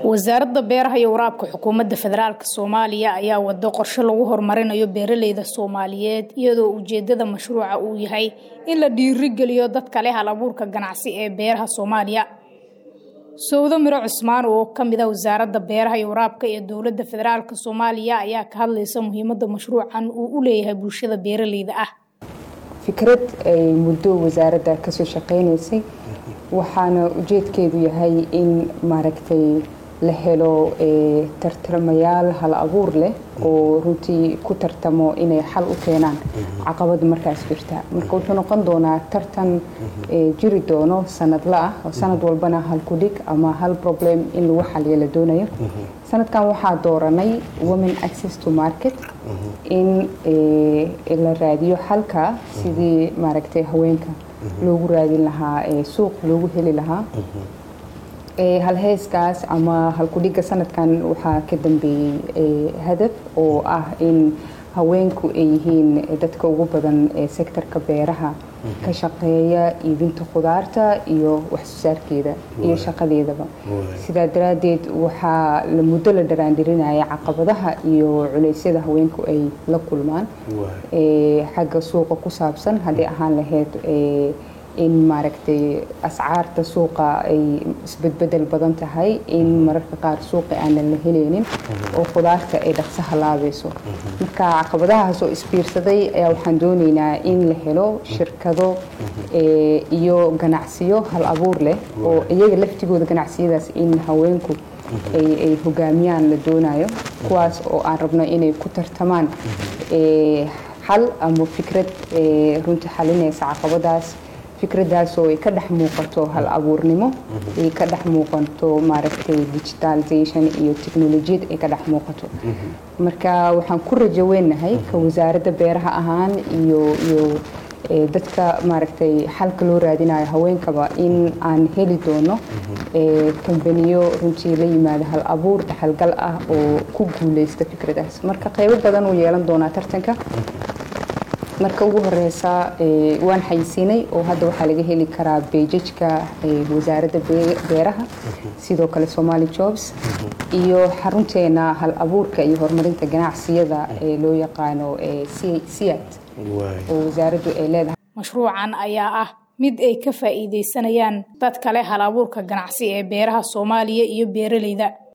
wasaaradda beeraha iyo waraabka xukuumadda federaalk soomaaliya ayaa wado qorshe lagu horumarinayo beeraleyda soomaaliyeed iyadoo ujeedada mashruuca uu yahay in la dhiirigeliyo dadka leh hal abuurka ganacsi ee beeraha soomaaliya sowdo miro cusmaan oo kamid a wasaaradda beeraha iyo waraabka ee dowladda federaalk soomaaliya ayaa ka hadlaysa muhiimada mashruucan uu u leeyahay bulshada beeraleyda ah fikrad ay muddo wasaaradda kasoo shaqeynaysay waxaana ujeedkeedu yahay in maaragtay la helo tartamayaal hal abuur leh oo runtii ku tartamo inay xal u keenaan caqabada markaas jirta marka wuxuu noqon doonaa tartan jiri doono sanadla ah oo sanad walbana hal kudhig ama hal problem in lagu xaliyo la doonayo sanadkan waxaa dooranay women access to market in la raadiyo xalka sidii maaragtay haweenka loogu raadin lahaa suuq loogu heli lahaa halheyskaas ama halkudhiga sanadkan waxaa ka dambeeyey hadaf oo ah in haweenku ay yihiin dadka ugu badan ee sektorka beeraha ka shaqeeya iibinta khudaarta iyo waxsoosaarkeeda iyo shaqadeedaba sidaa daraadeed waxaa muddo la dharaandirinaya caqabadaha iyo culeysyada haweenku ay la kulmaan xagga suuqa ku saabsan haddii ahaan lahayd in maaragtay ascaarta suuqa ay isbedbedel badan tahay in mararka qaar suuqa aanan la heleynin oo khudaarta ay dhaqso halaabayso marka caqabadahaas oo isbiirsaday ayaa waxaan dooneynaa in la helo shirkado iyo ganacsiyo hal abuur leh oo iyaga laftigooda ganacsiyadaas in haweenku ay hogaamiyaan la doonayo kuwaas oo aan rabno inay ku tartamaan xal ama fikrad runtii xalinaysa caqabadaas fikradaas oo ay ka dhex muuqato hal abuurnimo ay ka dhex muuqato maaragtay digitalization iyo technolojiyad ay ka dhex muuqato marka waxaan ku rajo weynahay ka wasaaradda beeraha ahaan iyo iyo dadka maaragtay xalka loo raadinayo haweenkaba in aan heli doono kambaniyo runtii la yimaado hal abuur dhaxalgal ah oo ku guuleysta fikradaas marka qeybo badan uu yeelan doonaa tartanka marka ugu horeysa waan xayisiinay oo hadda waxaa laga heli karaa beejajka wasaaradda beeraha sidoo kale somali jobs iyo xarunteena hal abuurka iyo horumarinta ganacsiyada ee loo yaqaano siat oo wasaaraddu ay leedahay mashruucan ayaa ah mid ay ka faa'iideysanayaan dad kale hal abuurka ganacsi ee beeraha soomaaliya iyo beeraleyda